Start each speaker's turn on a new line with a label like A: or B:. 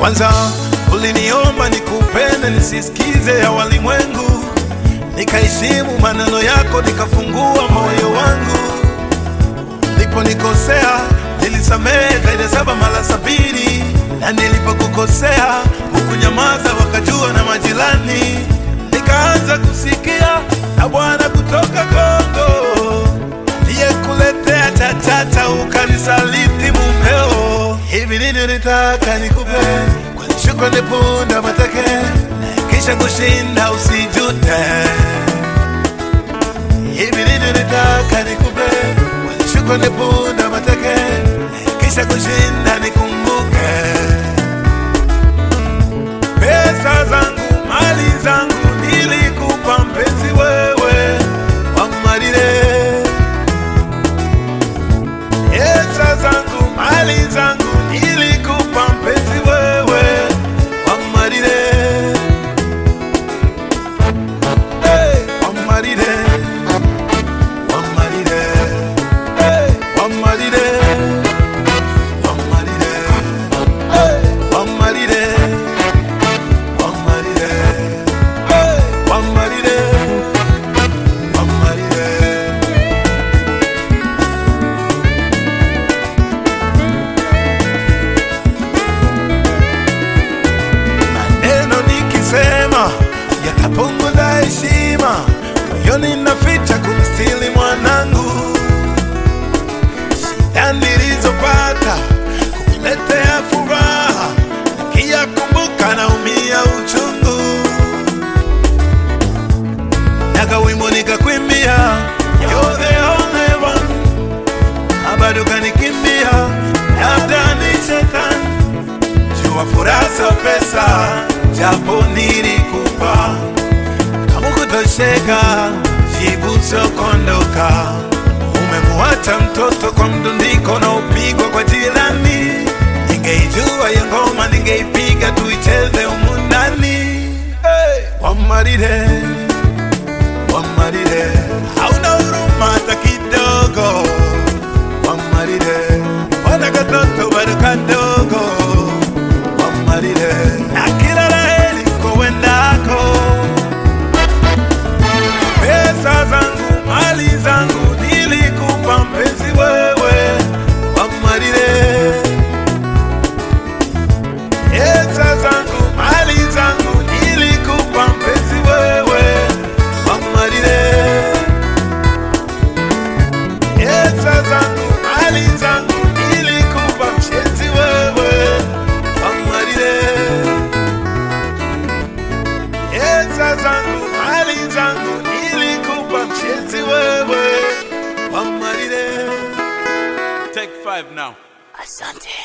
A: Kwanza uliniomba nikupende nisisikize ya walimwengu, nikaheshimu maneno yako, nikafungua moyo wangu. Niliponikosea nilisamehe zaidi ya saba mara sabini, na nilipokukosea hukunyamaza, wakajua na majirani. Nikaanza kusikia na Bwana kutoka Kongo aliyekuletea chachata, ukanisaliti mumeo. Hivi nini nitaka nikupe kwa shukrani, punda mateke, kisha kushinda usijute. Hivi nini nitaka nikupe kwa shukrani, punda mateke, kisha kushinda nikumbuke. Pesa zangu, mali zangu nilikupa mpenzi wewe wamarire Pesa zangu, mali zangu nilikupa mpenzi wewe wamarire hey, wamarire wamarire hey, wamarire wamarire hey, wamarire wamarire hey, wamarire wamarire maneno nikisema yatapunguza heshima, moyoni naficha kumstili mwanangu. Shida nilizopata kukuletea furaha, nikiyakumbuka naumia uchungu. Naka wimbo nikakwimbia, you're the only one, na bado kanikimbia, labda ni shetani jua furaha sio pesa, japo nilikupa kama kutosheka, jibu sio kuondoka. Umemwacha mtoto kwa mdundiko na upigwa kwa jirani. Ningeijua hiyo ngoma, ningeipiga tuicheze humu ndani. Hey! Wamarire, wamarire, hauna huruma hata kidogo. Wamarire, wana katoto bado kadogo wamarire na kila laheri kowendako. Pesa zangu, mali zangu nilikupa mpenzi wewe, wamarire. Pesa zangu, mali zangu nilikupa mpenzi wewe, wamarire. Pesa zangu, mali zangu nilikupa mpenzi wewe, wamarire. Pesa zangu, mali zangu nilikupa mpenzi wewe, wamarire.
B: Take five now.
C: Asante.